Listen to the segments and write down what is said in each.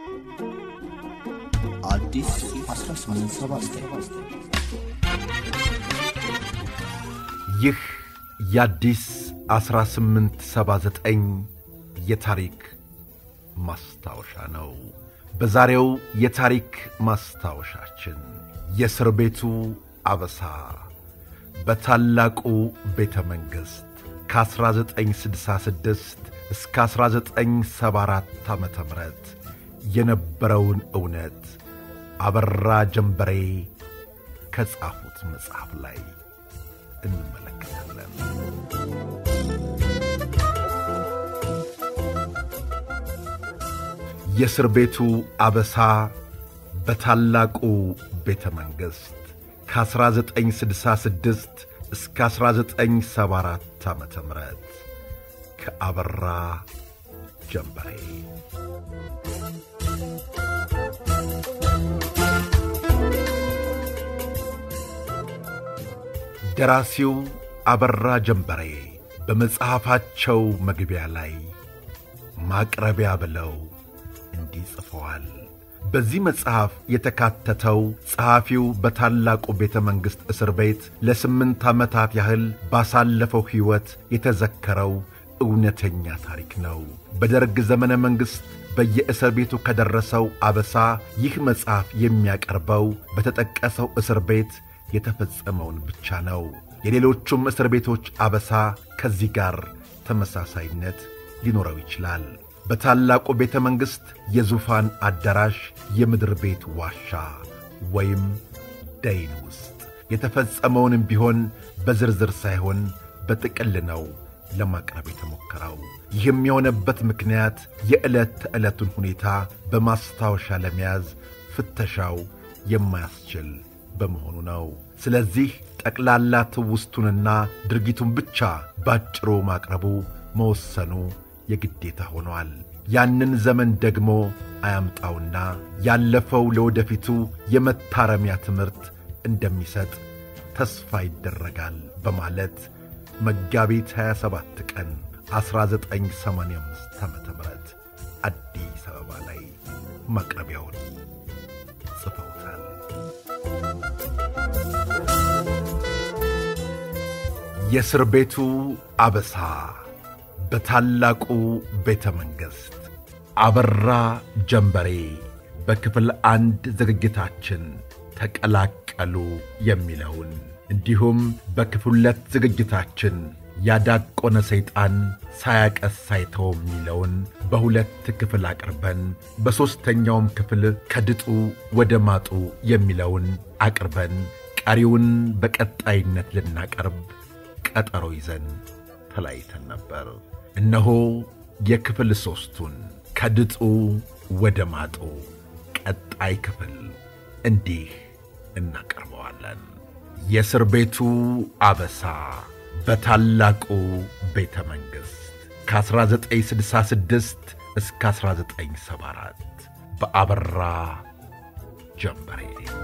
አዲስ 1879 ይህ የአዲስ 1879 የታሪክ ማስታወሻ ነው። በዛሬው የታሪክ ማስታወሻችን የእስር ቤቱ አበሳ በታላቁ ቤተ መንግሥት ከ1966 እስከ 1974 ዓ ም የነበረውን እውነት አበራ ጀንበሬ ከጻፉት መጽሐፍ ላይ እንመለከታለን። የእስር ቤቱ አበሳ በታላቁ ቤተ መንግሥት ከ1966 እስከ 1974 ዓ ም ከአበራ ጀንበሬ ደራሲው አበራ ጀንበሬ በመጽሐፋቸው መግቢያ ላይ ማቅረቢያ ብለው እንዲህ ጽፈዋል። በዚህ መጽሐፍ የተካተተው ጸሐፊው በታላቁ ቤተ መንግሥት እስር ቤት ለስምንት ዓመታት ያህል ባሳለፈው ሕይወት የተዘከረው እውነተኛ ታሪክ ነው። በደርግ ዘመነ መንግሥት በየእስር ቤቱ ከደረሰው አበሳ ይህ መጽሐፍ የሚያቀርበው በተጠቀሰው እስር ቤት የተፈጸመውን ብቻ ነው። የሌሎቹም እስር ቤቶች አበሳ ከዚህ ጋር ተመሳሳይነት ሊኖረው ይችላል። በታላቁ ቤተ መንግሥት የዙፋን አዳራሽ የምድር ቤት ዋሻ ወይም ደይን ውስጥ የተፈጸመውንም ቢሆን በዝርዝር ሳይሆን በጥቅል ነው ለማቅረብ የተሞከረው። ይህም የሆነበት ምክንያት የዕለት ተዕለቱን ሁኔታ በማስታወሻ ለመያዝ ፍተሻው የማያስችል በመሆኑ ነው። ስለዚህ ጠቅላላ ትውስቱንና ድርጊቱን ብቻ ባጭሩ ማቅረቡ መወሰኑ የግዴታ ሆኗል። ያንን ዘመን ደግሞ አያምጣውና ያለፈው ለወደፊቱ የመታረሚያ ትምህርት እንደሚሰጥ ተስፋ ይደረጋል በማለት መጋቢት 27 ቀን 1985 ዓ ም አዲስ አበባ ላይ ማቅረቢያውን ጽፈውታል። የእስር ቤቱ አበሳ በታላቁ ቤተ መንግሥት አበራ ጀንበሬ በክፍል አንድ ዝግጅታችን ተቀላቀሉ የሚለውን እንዲሁም በክፍል ሁለት ዝግጅታችን ያዳቆነ ሰይጣን ሳያቀስ ሳይተው የሚለውን በሁለት ክፍል አቅርበን በሦስተኛውም ክፍል ከድጡ ወደ ማጡ የሚለውን አቅርበን ቀሪውን በቀጣይነት ልናቀርብ ቀጠሮ ይዘን ተለያይተን ነበር። እነሆ የክፍል ሦስቱን ከድጡ ወደ ማጡ ቀጣይ ክፍል እንዲህ እናቀርበዋለን። የእስር ቤቱ አበሳ በታላቁ ቤተ መንግሥት ከ1966 እስከ 1974 በአበራ ጀንበሬ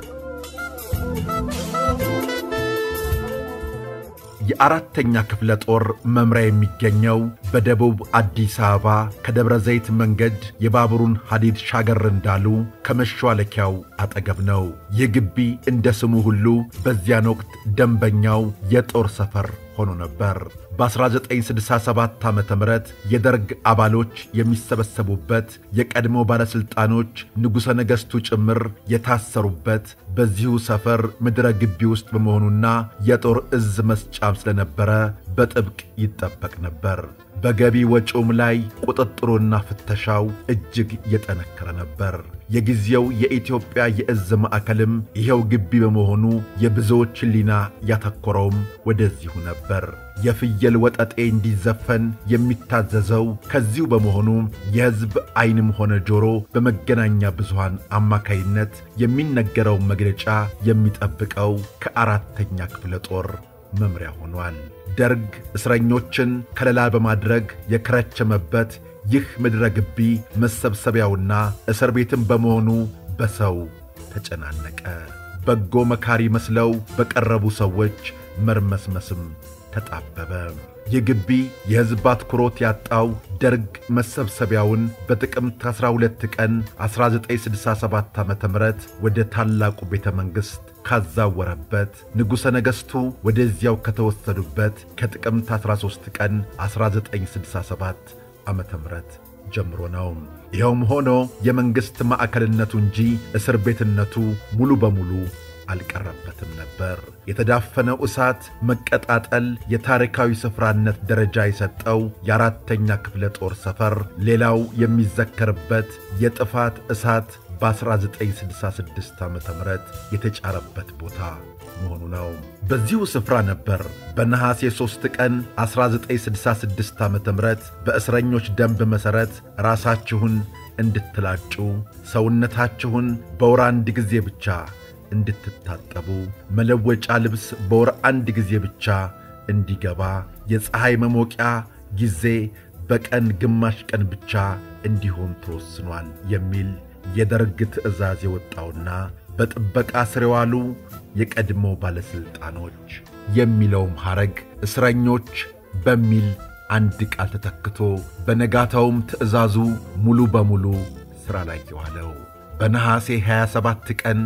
የአራተኛ ክፍለ ጦር መምሪያ የሚገኘው በደቡብ አዲስ አበባ ከደብረ ዘይት መንገድ የባቡሩን ሐዲድ ሻገር እንዳሉ ከመሿለኪያው አጠገብ ነው። ይህ ግቢ እንደ ስሙ ሁሉ በዚያን ወቅት ደንበኛው የጦር ሰፈር ሆኖ ነበር። በ1967 ዓ ም የደርግ አባሎች የሚሰበሰቡበት የቀድሞ ባለሥልጣኖች ንጉሠ ነገሥቱ ጭምር የታሰሩበት በዚሁ ሰፈር ምድረ ግቢ ውስጥ በመሆኑና የጦር ዕዝ መስጫም ስለነበረ በጥብቅ ይጠበቅ ነበር። በገቢ ወጪውም ላይ ቁጥጥሩና ፍተሻው እጅግ የጠነከረ ነበር። የጊዜው የኢትዮጵያ የዕዝ ማዕከልም ይኸው ግቢ በመሆኑ የብዙዎች ሕሊና ያተኮረውም ወደዚሁ ነበር። የፍየል ወጠጤ እንዲዘፈን የሚታዘዘው ከዚሁ በመሆኑ የሕዝብ ዐይንም ሆነ ጆሮ በመገናኛ ብዙሃን አማካይነት የሚነገረው መግለጫ የሚጠብቀው ከአራተኛ ክፍለ ጦር መምሪያ ሆኗል። ደርግ እስረኞችን ከለላ በማድረግ የከረቸመበት ይህ ምድረ ግቢ መሰብሰቢያውና እስር ቤትም በመሆኑ በሰው ተጨናነቀ። በጎ መካሪ መስለው በቀረቡ ሰዎች መርመስመስም ተጣበበ። ይህ ግቢ የሕዝብ አትኩሮት ያጣው ደርግ መሰብሰቢያውን በጥቅምት 12 ቀን 1967 ዓ ም ወደ ታላቁ ቤተ መንግሥት ካዛወረበት ንጉሠ ነገሥቱ ወደዚያው ከተወሰዱበት ከጥቅምት 13 ቀን 1967 ዓ ም ጀምሮ ነው። ይኸውም ሆኖ የመንግሥት ማዕከልነቱ እንጂ እስር ቤትነቱ ሙሉ በሙሉ አልቀረበትም ነበር። የተዳፈነው እሳት መቀጣጠል የታሪካዊ ስፍራነት ደረጃ የሰጠው የአራተኛ ክፍለ ጦር ሰፈር ሌላው የሚዘከርበት የጥፋት እሳት በ1966 ዓ ም የተጫረበት ቦታ መሆኑ ነው። በዚሁ ስፍራ ነበር በነሐሴ 3 ቀን 1966 ዓ ም በእስረኞች ደንብ መሠረት ራሳችሁን እንድትላጩ ሰውነታችሁን በወር አንድ ጊዜ ብቻ እንድትታጠቡ መለወጫ ልብስ በወር አንድ ጊዜ ብቻ እንዲገባ የፀሐይ መሞቂያ ጊዜ በቀን ግማሽ ቀን ብቻ እንዲሆን ተወስኗል የሚል የደርግ ትእዛዝ የወጣውና በጥበቃ ስር የዋሉ የቀድሞ ባለሥልጣኖች የሚለውም ሐረግ እስረኞች በሚል አንድ ቃል ተተክቶ በነጋታውም ትእዛዙ ሙሉ በሙሉ ሥራ ላይ የዋለው በነሐሴ 27 ቀን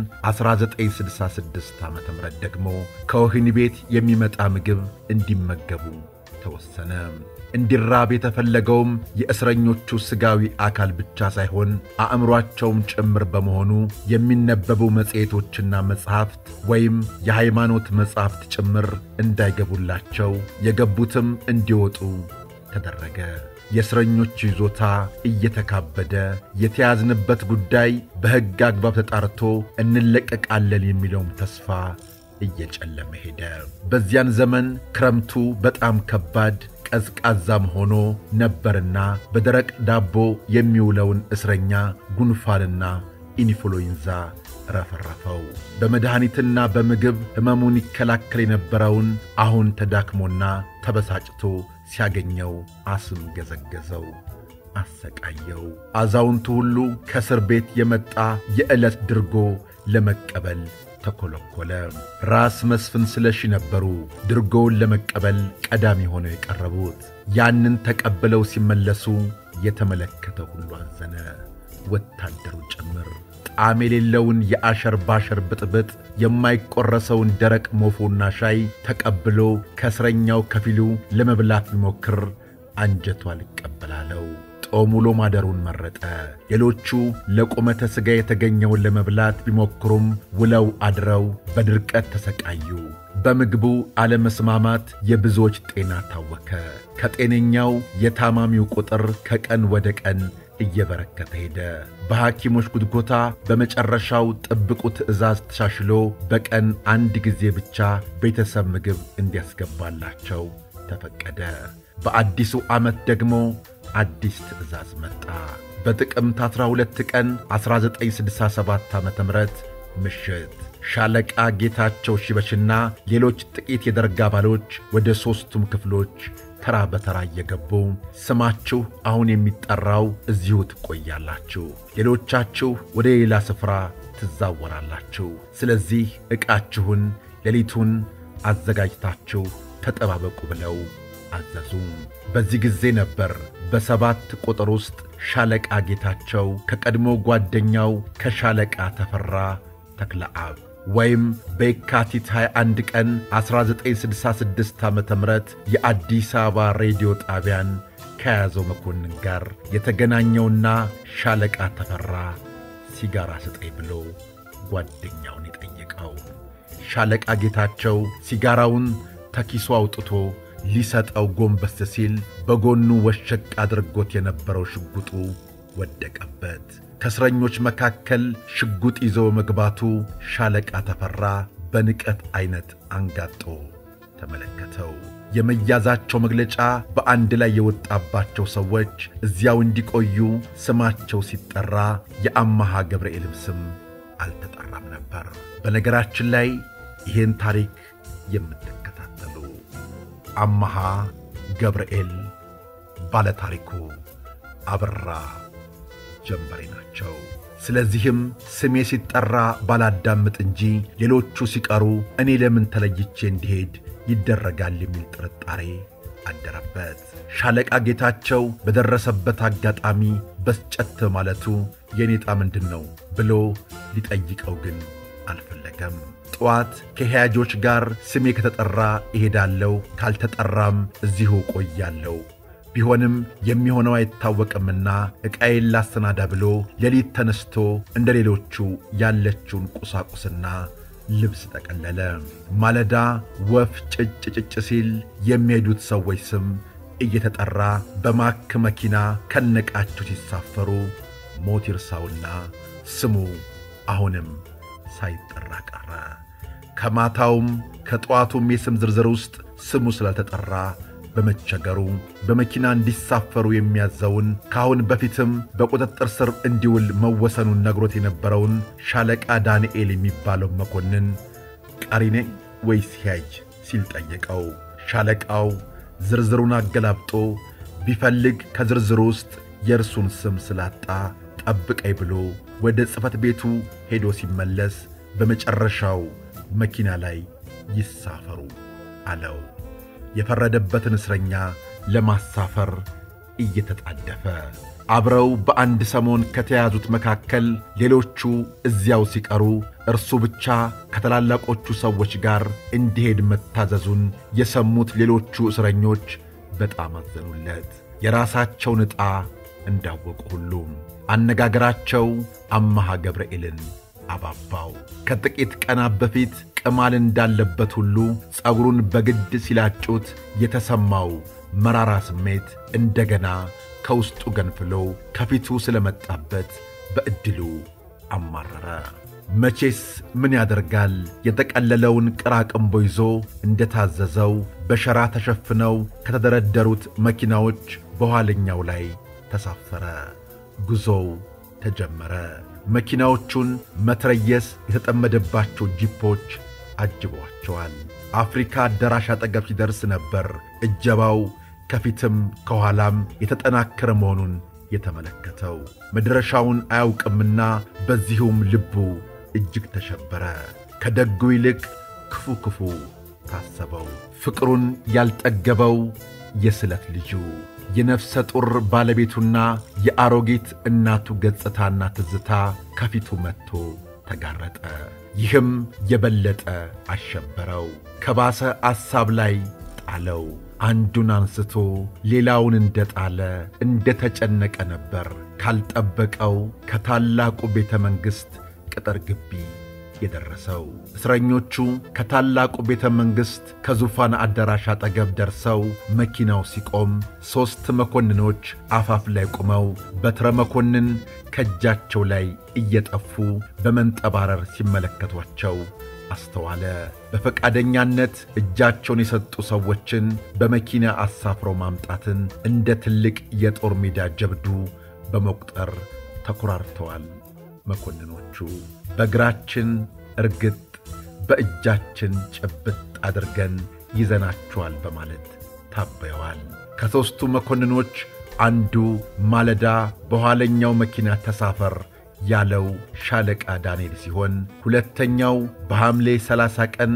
1966 ዓ ም ደግሞ ከወህኒ ቤት የሚመጣ ምግብ እንዲመገቡ ተወሰነ። እንዲራብ የተፈለገውም የእስረኞቹ ሥጋዊ አካል ብቻ ሳይሆን አእምሮአቸውም ጭምር በመሆኑ የሚነበቡ መጽሔቶችና መጻሕፍት ወይም የሃይማኖት መጻሕፍት ጭምር እንዳይገቡላቸው የገቡትም እንዲወጡ ተደረገ። የእስረኞች ይዞታ እየተካበደ የተያዝንበት ጉዳይ በሕግ አግባብ ተጣርቶ እንለቀቃለን የሚለውም ተስፋ እየጨለመ ሄደ። በዚያን ዘመን ክረምቱ በጣም ከባድ ቀዝቃዛም ሆኖ ነበርና በደረቅ ዳቦ የሚውለውን እስረኛ ጉንፋንና ኢንፍሉዌንዛ ረፈረፈው። በመድኃኒትና በምግብ ሕመሙን ይከላከል የነበረውን አሁን ተዳክሞና ተበሳጭቶ ሲያገኘው አስም ገዘገዘው፣ አሰቃየው። አዛውንቱ ሁሉ ከእስር ቤት የመጣ የዕለት ድርጎ ለመቀበል ተኰለኰለ። ራስ መስፍን ስለሺ ነበሩ ድርጎውን ለመቀበል ቀዳሚ ሆነው የቀረቡት። ያንን ተቀብለው ሲመለሱ የተመለከተ ሁሉ አዘነ፣ ወታደሩ ጭምር። ጣዕም የሌለውን የአሸር ባሸር ብጥብጥ የማይቈረሰውን ደረቅ ሞፎና ሻይ ተቀብሎ ከእስረኛው ከፊሉ ለመብላት ቢሞክር አንጀቱ አልቀበላለው። ጦም ውሎ ማደሩን መረጠ። ሌሎቹ ለቁመተ ሥጋ የተገኘውን ለመብላት ቢሞክሩም ውለው አድረው በድርቀት ተሰቃዩ። በምግቡ አለመስማማት የብዙዎች ጤና ታወከ። ከጤነኛው የታማሚው ቁጥር ከቀን ወደ ቀን እየበረከተ ሄደ። በሐኪሞች ጉትጎታ በመጨረሻው ጥብቁ ትዕዛዝ ተሻሽሎ በቀን አንድ ጊዜ ብቻ ቤተሰብ ምግብ እንዲያስገባላቸው ተፈቀደ። በአዲሱ ዓመት ደግሞ አዲስ ትዕዛዝ መጣ። በጥቅምት 12 ቀን 1967 ዓ ም ምሽት ሻለቃ ጌታቸው ሺበሽና ሌሎች ጥቂት የደርግ አባሎች ወደ ሦስቱም ክፍሎች ተራ በተራ እየገቡ ስማችሁ አሁን የሚጠራው እዚሁ ትቆያላችሁ፣ ሌሎቻችሁ ወደ ሌላ ስፍራ ትዛወራላችሁ። ስለዚህ ዕቃችሁን ሌሊቱን አዘጋጅታችሁ ተጠባበቁ ብለው አዘዙ። በዚህ ጊዜ ነበር በሰባት ቁጥር ውስጥ ሻለቃ ጌታቸው ከቀድሞ ጓደኛው ከሻለቃ ተፈራ ተክለአብ ወይም በየካቲት 21 ቀን 1966 ዓ ም የአዲስ አበባ ሬዲዮ ጣቢያን ከያዘው መኮንን ጋር የተገናኘውና ሻለቃ ተፈራ ሲጋራ ስጠኝ ብሎ ጓደኛውን የጠየቀው። ሻለቃ ጌታቸው ሲጋራውን ተኪሱ አውጥቶ ሊሰጠው ጎንበስ ሲል በጎኑ ወሸቅ አድርጎት የነበረው ሽጉጡ ወደቀበት። ከእስረኞች መካከል ሽጉጥ ይዞ መግባቱ ሻለቃ ተፈራ በንቀት ዐይነት አንጋጦ ተመለከተው። የመያዛቸው መግለጫ በአንድ ላይ የወጣባቸው ሰዎች እዚያው እንዲቆዩ ስማቸው ሲጠራ የአማሃ ገብርኤልም ስም አልተጠራም ነበር። በነገራችን ላይ ይህን ታሪክ የምትከታተሉ አማሃ ገብርኤል ባለታሪኩ አበራ ጀንበሬ ናቸው። ስለዚህም ስሜ ሲጠራ ባላዳምጥ እንጂ ሌሎቹ ሲቀሩ እኔ ለምን ተለይቼ እንዲሄድ ይደረጋል የሚል ጥርጣሬ አደረበት። ሻለቃ ጌታቸው በደረሰበት አጋጣሚ በስጨት ማለቱ የኔጣ ምንድን ነው ብሎ ሊጠይቀው ግን አልፈለገም። ጠዋት ከሕያጆች ጋር ስሜ ከተጠራ እሄዳለሁ፣ ካልተጠራም እዚሁ ቆያለሁ ቢሆንም የሚሆነው አይታወቅምና ዕቃዬን ላሰናዳ ብሎ ሌሊት ተነስቶ እንደ ሌሎቹ ያለችውን ቁሳቁስና ልብስ ጠቀለለ። ማለዳ ወፍ ጭጭ ጭጭ ሲል የሚሄዱት ሰዎች ስም እየተጠራ በማክ መኪና ከነቃቸው ሲሳፈሩ ሞት ይርሳውና ስሙ አሁንም ሳይጠራ ቀረ። ከማታውም ከጠዋቱም የስም ዝርዝር ውስጥ ስሙ ስላልተጠራ በመቸገሩ በመኪና እንዲሳፈሩ የሚያዘውን ከአሁን በፊትም በቁጥጥር ስር እንዲውል መወሰኑን ነግሮት የነበረውን ሻለቃ ዳንኤል የሚባለው መኮንን ቀሪ ነኝ ወይስ ሕያጅ ሲል ጠየቀው። ሻለቃው ዝርዝሩን አገላብጦ ቢፈልግ ከዝርዝሩ ውስጥ የእርሱን ስም ስላጣ ጠብቀኝ ብሎ ወደ ጽሕፈት ቤቱ ሄዶ ሲመለስ በመጨረሻው መኪና ላይ ይሳፈሩ አለው። የፈረደበትን እስረኛ ለማሳፈር እየተጣደፈ አብረው በአንድ ሰሞን ከተያዙት መካከል ሌሎቹ እዚያው ሲቀሩ እርሱ ብቻ ከታላላቆቹ ሰዎች ጋር እንዲሄድ መታዘዙን የሰሙት ሌሎቹ እስረኞች በጣም አዘኑለት። የራሳቸውን ዕጣ እንዳወቁ ሁሉ አነጋገራቸው አማሃ ገብርኤልን አባባው። ከጥቂት ቀናት በፊት ቅማል እንዳለበት ሁሉ ጸጉሩን በግድ ሲላጩት የተሰማው መራራ ስሜት እንደገና ከውስጡ ገንፍሎ ከፊቱ ስለመጣበት በዕድሉ አማረረ። መቼስ ምን ያደርጋል፣ የጠቀለለውን ቅራቅንቦ ይዞ እንደታዘዘው በሸራ ተሸፍነው ከተደረደሩት መኪናዎች በኋለኛው ላይ ተሳፈረ። ጉዞው ተጀመረ። መኪናዎቹን መትረየስ የተጠመደባቸው ጂፖች አጅበዋቸዋል። አፍሪካ አዳራሽ አጠገብ ሲደርስ ነበር እጀባው ከፊትም ከኋላም የተጠናከረ መሆኑን የተመለከተው። መድረሻውን አያውቅምና በዚሁም ልቡ እጅግ ተሸበረ። ከደጉ ይልቅ ክፉ ክፉ ታሰበው። ፍቅሩን ያልጠገበው የስለት ልጁ የነፍሰ ጡር ባለቤቱና የአሮጊት እናቱ ገጽታና ትዝታ ከፊቱ መጥቶ ተጋረጠ። ይህም የበለጠ አሸበረው፣ ከባሰ አሳብ ላይ ጣለው። አንዱን አንስቶ ሌላውን እንደ ጣለ እንደ ተጨነቀ ነበር ካልጠበቀው ከታላቁ ቤተ መንግሥት ቅጥር ግቢ የደረሰው። እስረኞቹ ከታላቁ ቤተ መንግሥት ከዙፋን አዳራሽ አጠገብ ደርሰው መኪናው ሲቆም ሦስት መኮንኖች አፋፍ ላይ ቆመው በትረ መኮንን ከእጃቸው ላይ እየጠፉ በመንጠባረር ሲመለከቷቸው አስተዋለ። በፈቃደኛነት እጃቸውን የሰጡ ሰዎችን በመኪና አሳፍሮ ማምጣትን እንደ ትልቅ የጦር ሜዳ ጀብዱ በመቁጠር ተኮራርተዋል። መኮንኖቹ በእግራችን እርግጥ በእጃችን ጭብጥ አድርገን ይዘናቸዋል በማለት ታበየዋል። ከሦስቱ መኮንኖች አንዱ ማለዳ በኋለኛው መኪና ተሳፈር ያለው ሻለቃ ዳንኤል ሲሆን ሁለተኛው በሐምሌ 30 ቀን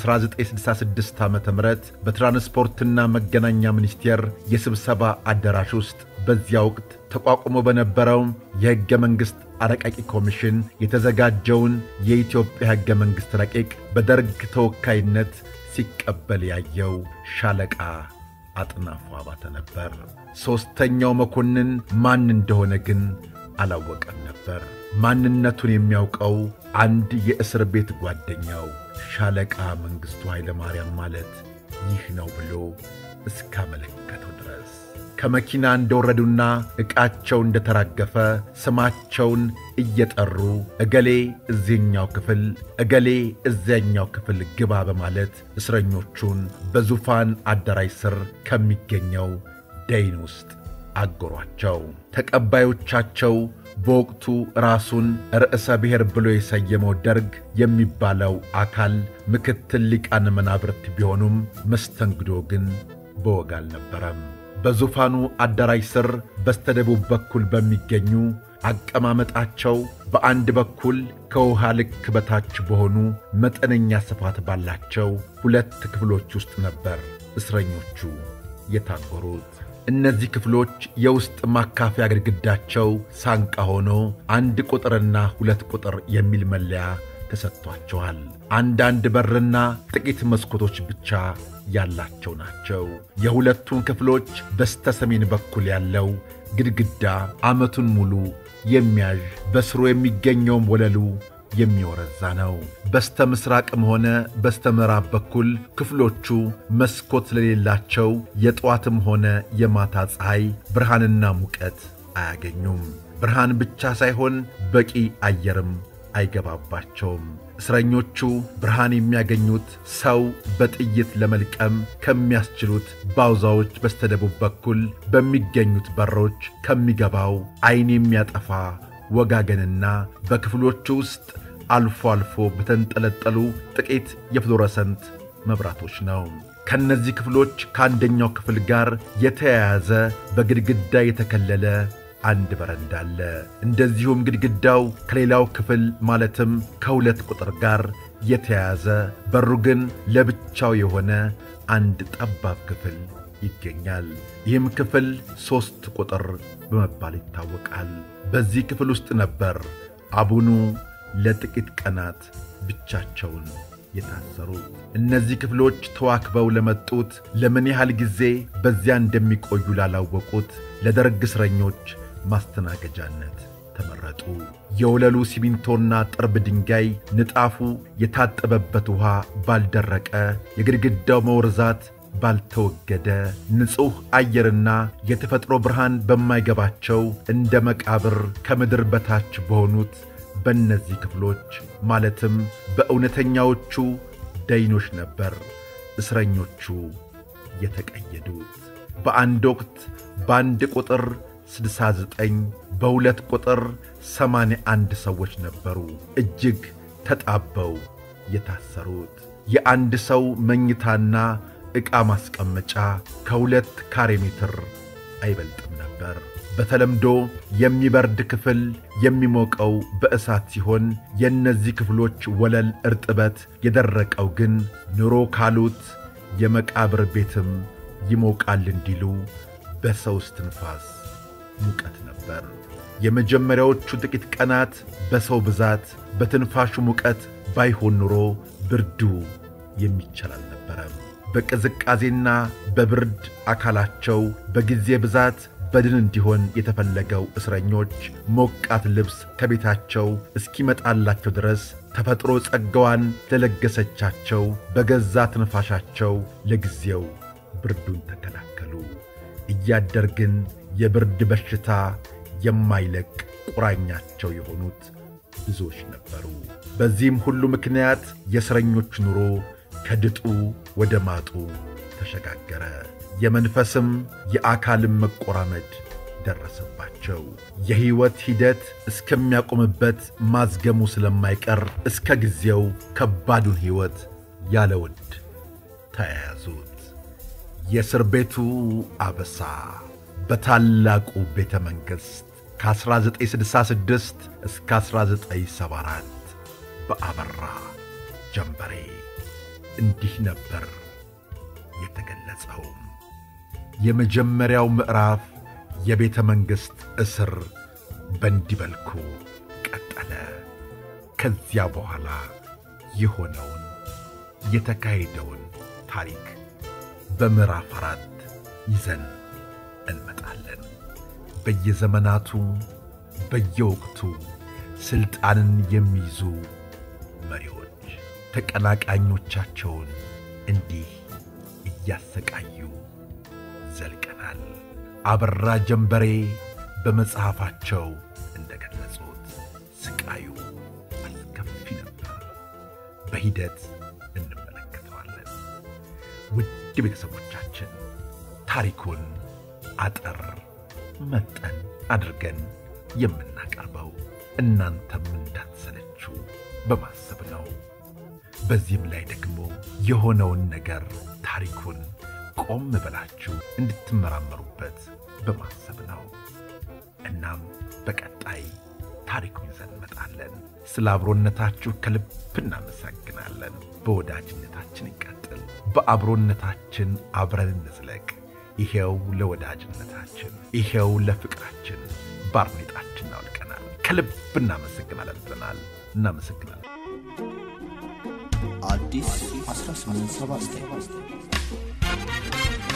1966 ዓ ም በትራንስፖርትና መገናኛ ሚኒስቴር የስብሰባ አዳራሽ ውስጥ በዚያ ወቅት ተቋቁሞ በነበረው የሕገ መንግሥት አረቃቂ ኮሚሽን የተዘጋጀውን የኢትዮጵያ ሕገ መንግሥት ረቂቅ በደርግ ተወካይነት ሲቀበል ያየው ሻለቃ አጥናፉ አባተ ነበር። ሦስተኛው መኮንን ማን እንደሆነ ግን አላወቀም ነበር። ማንነቱን የሚያውቀው አንድ የእስር ቤት ጓደኛው ሻለቃ መንግሥቱ ኃይለ ማርያም ማለት ይህ ነው ብሎ እስካመለከተው ድረስ ከመኪና እንደወረዱና ዕቃቸው እንደተራገፈ ስማቸውን እየጠሩ እገሌ እዚህኛው ክፍል፣ እገሌ እዚያኛው ክፍል ግባ በማለት እስረኞቹን በዙፋን አዳራሽ ስር ከሚገኘው ደይን ውስጥ አጎሯቸው። ተቀባዮቻቸው በወቅቱ ራሱን ርዕሰ ብሔር ብሎ የሰየመው ደርግ የሚባለው አካል ምክትል ሊቃነ መናብርት ቢሆኑም መስተንግዶ ግን በወግ አልነበረም። በዙፋኑ አዳራሽ ስር በስተደቡብ በኩል በሚገኙ አቀማመጣቸው በአንድ በኩል ከውሃ ልክ በታች በሆኑ መጠነኛ ስፋት ባላቸው ሁለት ክፍሎች ውስጥ ነበር እስረኞቹ የታጎሩት። እነዚህ ክፍሎች የውስጥ ማካፈያ ግድግዳቸው ሳንቃ ሆኖ አንድ ቁጥርና ሁለት ቁጥር የሚል መለያ ተሰጥቷቸዋል። አንዳንድ በርና ጥቂት መስኮቶች ብቻ ያላቸው ናቸው። የሁለቱን ክፍሎች በስተ ሰሜን በኩል ያለው ግድግዳ ዓመቱን ሙሉ የሚያዥ በስሩ የሚገኘውም ወለሉ የሚወረዛ ነው። በስተ ምሥራቅም ሆነ በስተ ምዕራብ በኩል ክፍሎቹ መስኮት ስለሌላቸው የጠዋትም ሆነ የማታ ፀሐይ ብርሃንና ሙቀት አያገኙም። ብርሃን ብቻ ሳይሆን በቂ አየርም አይገባባቸውም። እስረኞቹ ብርሃን የሚያገኙት ሰው በጥይት ለመልቀም ከሚያስችሉት ባውዛዎች በስተደቡብ በኩል በሚገኙት በሮች ከሚገባው ዐይን የሚያጠፋ ወጋገንና በክፍሎቹ ውስጥ አልፎ አልፎ በተንጠለጠሉ ጥቂት የፍሎረሰንት መብራቶች ነው። ከእነዚህ ክፍሎች ከአንደኛው ክፍል ጋር የተያያዘ በግድግዳ የተከለለ አንድ በረንዳ አለ። እንደዚሁም ግድግዳው ከሌላው ክፍል ማለትም ከሁለት ቁጥር ጋር የተያያዘ በሩ ግን ለብቻው የሆነ አንድ ጠባብ ክፍል ይገኛል። ይህም ክፍል ሦስት ቁጥር በመባል ይታወቃል። በዚህ ክፍል ውስጥ ነበር አቡኑ ለጥቂት ቀናት ብቻቸውን የታሰሩት። እነዚህ ክፍሎች ተዋክበው ለመጡት ለምን ያህል ጊዜ በዚያ እንደሚቆዩ ላላወቁት ለደርግ እስረኞች ማስተናገጃነት ተመረጡ። የወለሉ ሲሚንቶና ጥርብ ድንጋይ ንጣፉ የታጠበበት ውሃ ባልደረቀ፣ የግድግዳው መወርዛት ባልተወገደ፣ ንጹሕ አየርና የተፈጥሮ ብርሃን በማይገባቸው እንደ መቃብር ከምድር በታች በሆኑት በእነዚህ ክፍሎች ማለትም በእውነተኛዎቹ ደይኖች ነበር እስረኞቹ የተቀየዱት። በአንድ ወቅት በአንድ ቁጥር 69 በሁለት ቁጥር 81 ሰዎች ነበሩ እጅግ ተጣበው የታሰሩት። የአንድ ሰው መኝታና ዕቃ ማስቀመጫ ከሁለት ካሬ ሜትር አይበልጥም ነበር። በተለምዶ የሚበርድ ክፍል የሚሞቀው በእሳት ሲሆን የእነዚህ ክፍሎች ወለል እርጥበት የደረቀው ግን ኑሮ ካሉት የመቃብር ቤትም ይሞቃል እንዲሉ በሰው እስትንፋስ ሙቀት ነበር። የመጀመሪያዎቹ ጥቂት ቀናት በሰው ብዛት በትንፋሹ ሙቀት ባይሆን ኑሮ ብርዱ የሚቻል አልነበረም። በቅዝቃዜና በብርድ አካላቸው በጊዜ ብዛት በድን እንዲሆን የተፈለገው እስረኞች ሞቃት ልብስ ከቤታቸው እስኪመጣላቸው ድረስ ተፈጥሮ ጸጋዋን ለለገሰቻቸው በገዛ ትንፋሻቸው ለጊዜው ብርዱን ተከላከሉ። እያደር ግን የብርድ በሽታ የማይለቅ ቁራኛቸው የሆኑት ብዙዎች ነበሩ። በዚህም ሁሉ ምክንያት የእስረኞች ኑሮ ከድጡ ወደ ማጡ ተሸጋገረ። የመንፈስም የአካልም መቆራመድ ደረሰባቸው። የሕይወት ሂደት እስከሚያቆምበት ማዝገሙ ስለማይቀር እስከ ጊዜው ከባዱን ሕይወት ያለ ውድ ተያያዙት። የእስር ቤቱ አበሳ በታላቁ ቤተ መንግሥት ከ1966 እስከ 1974 በአበራ ጀንበሬ እንዲህ ነበር የተገለጸው። የመጀመሪያው ምዕራፍ የቤተ መንግሥት እስር በእንዲህ መልኩ ቀጠለ። ከዚያ በኋላ የሆነውን የተካሄደውን ታሪክ በምዕራፍ አራት ይዘን እንመጣለን። በየዘመናቱ በየወቅቱ ሥልጣንን የሚይዙ መሪዎች ተቀናቃኞቻቸውን እንዲህ እያሰቃዩ ዘልቀናል። አበራ ጀንበሬ በመጽሐፋቸው እንደ ገለጹት ስቃዩ አስከፊ ነበር። በሂደት እንመለከተዋለን። ውድ ቤተሰቦቻችን ታሪኩን አጠር መጠን አድርገን የምናቀርበው እናንተም እንዳትሰለችው በማሰብ ነው። በዚህም ላይ ደግሞ የሆነውን ነገር ታሪኩን ቆም ብላችሁ እንድትመራመሩበት በማሰብ ነው። እናም በቀጣይ ታሪኩን ይዘን እንመጣለን። ስለ አብሮነታችሁ ከልብ እናመሰግናለን። በወዳጅነታችን ይቀጥል፣ በአብሮነታችን አብረን እንዝለቅ። ይሄው ለወዳጅነታችን፣ ይሄው ለፍቅራችን ባርኔጣችን አውልቀናል። ከልብ እናመሰግናለን ብለናል። እናመሰግናለን። አዲስ 1879